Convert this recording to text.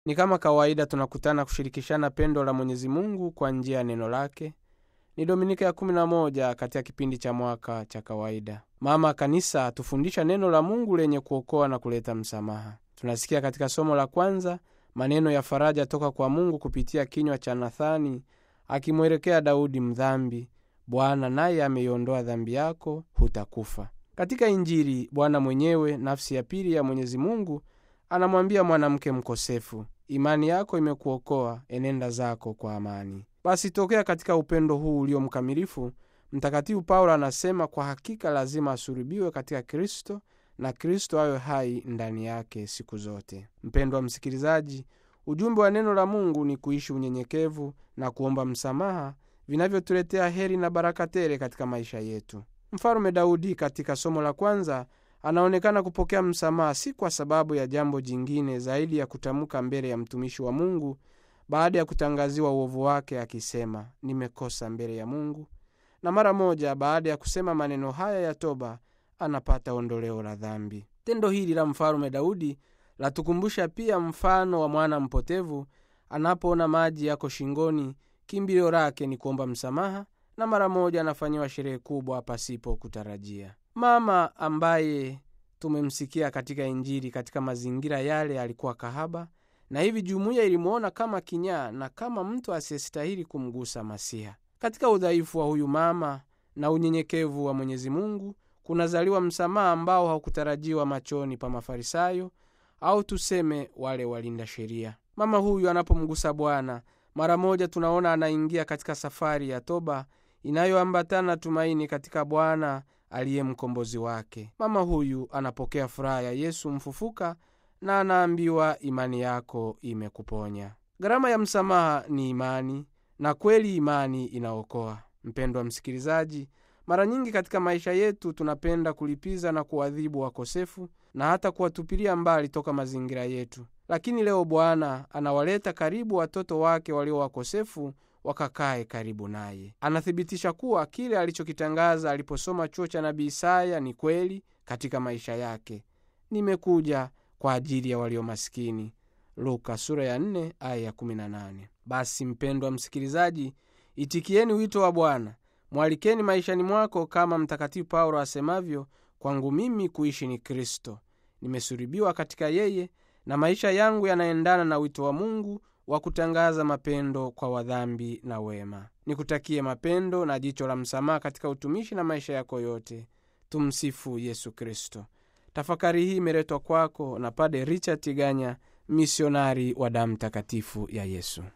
Ni kama kawaida tunakutana kushirikishana pendo la Mwenyezi Mungu kwa njia ya neno lake. Ni Dominika ya 11 katika kipindi cha mwaka cha kawaida. Mama Kanisa atufundisha neno la Mungu lenye kuokoa na kuleta msamaha. Tunasikia katika somo la kwanza maneno ya faraja toka kwa Mungu kupitia kinywa cha Nathani akimwelekea Daudi mdhambi: Bwana naye ameiondoa dhambi yako, hutakufa. Katika Injili Bwana mwenyewe, nafsi ya pili ya Mwenyezi Mungu, anamwambia mwanamke mkosefu, imani yako imekuokoa, enenda zako kwa amani. Basi tokea katika upendo huu ulio mkamilifu, Mtakatifu Paulo anasema kwa hakika lazima asulubiwe katika Kristo na Kristo awe hai ndani yake siku zote. Mpendwa msikilizaji, ujumbe wa neno la Mungu ni kuishi unyenyekevu na kuomba msamaha vinavyotuletea heri na baraka tele katika maisha yetu. Mfalume Daudi katika somo la kwanza anaonekana kupokea msamaha si kwa sababu ya jambo jingine zaidi ya kutamka mbele ya mtumishi wa Mungu baada ya kutangaziwa uovu wake akisema, nimekosa mbele ya Mungu. Na mara moja baada ya kusema maneno haya ya toba anapata ondoleo la dhambi. Tendo hili la mfalume Daudi latukumbusha pia mfano wa mwana mpotevu anapoona maji yako shingoni, kimbilio lake ni kuomba msamaha, na mara moja anafanyiwa sherehe kubwa pasipo kutarajia. Mama ambaye tumemsikia katika Injili katika mazingira yale alikuwa kahaba, na hivi jumuiya ilimwona kama kinyaa na kama mtu asiyestahili kumgusa Masiha. Katika udhaifu wa huyu mama na unyenyekevu wa Mwenyezi Mungu kunazaliwa msamaha ambao haukutarajiwa machoni pa Mafarisayo au tuseme wale walinda sheria. Mama huyu anapomgusa Bwana mara moja, tunaona anaingia katika safari ya toba inayoambatana tumaini katika Bwana aliye mkombozi wake. Mama huyu anapokea furaha ya Yesu mfufuka na anaambiwa imani yako imekuponya. Gharama ya msamaha ni imani, na kweli imani inaokoa. Mpendwa msikilizaji, mara nyingi katika maisha yetu tunapenda kulipiza na kuadhibu wakosefu na hata kuwatupilia mbali toka mazingira yetu, lakini leo Bwana anawaleta karibu watoto wake walio wakosefu wakakae karibu naye. Anathibitisha kuwa kile alichokitangaza aliposoma chuo cha nabii Isaya ni kweli katika maisha yake: nimekuja kwa ajili ya walio masikini, Luka sura ya 4 aya ya 18. Basi mpendwa msikilizaji, itikieni wito wa Bwana, mwalikeni maishani mwako, kama Mtakatifu Paulo asemavyo, kwangu mimi kuishi ni Kristo, nimesulubiwa katika yeye, na maisha yangu yanaendana na wito wa Mungu wa kutangaza mapendo kwa wadhambi na wema. Nikutakie mapendo na jicho la msamaha katika utumishi na maisha yako yote. Tumsifu Yesu Kristo. Tafakari hii imeletwa kwako na Pade Richard Tiganya, misionari wa damu takatifu ya Yesu.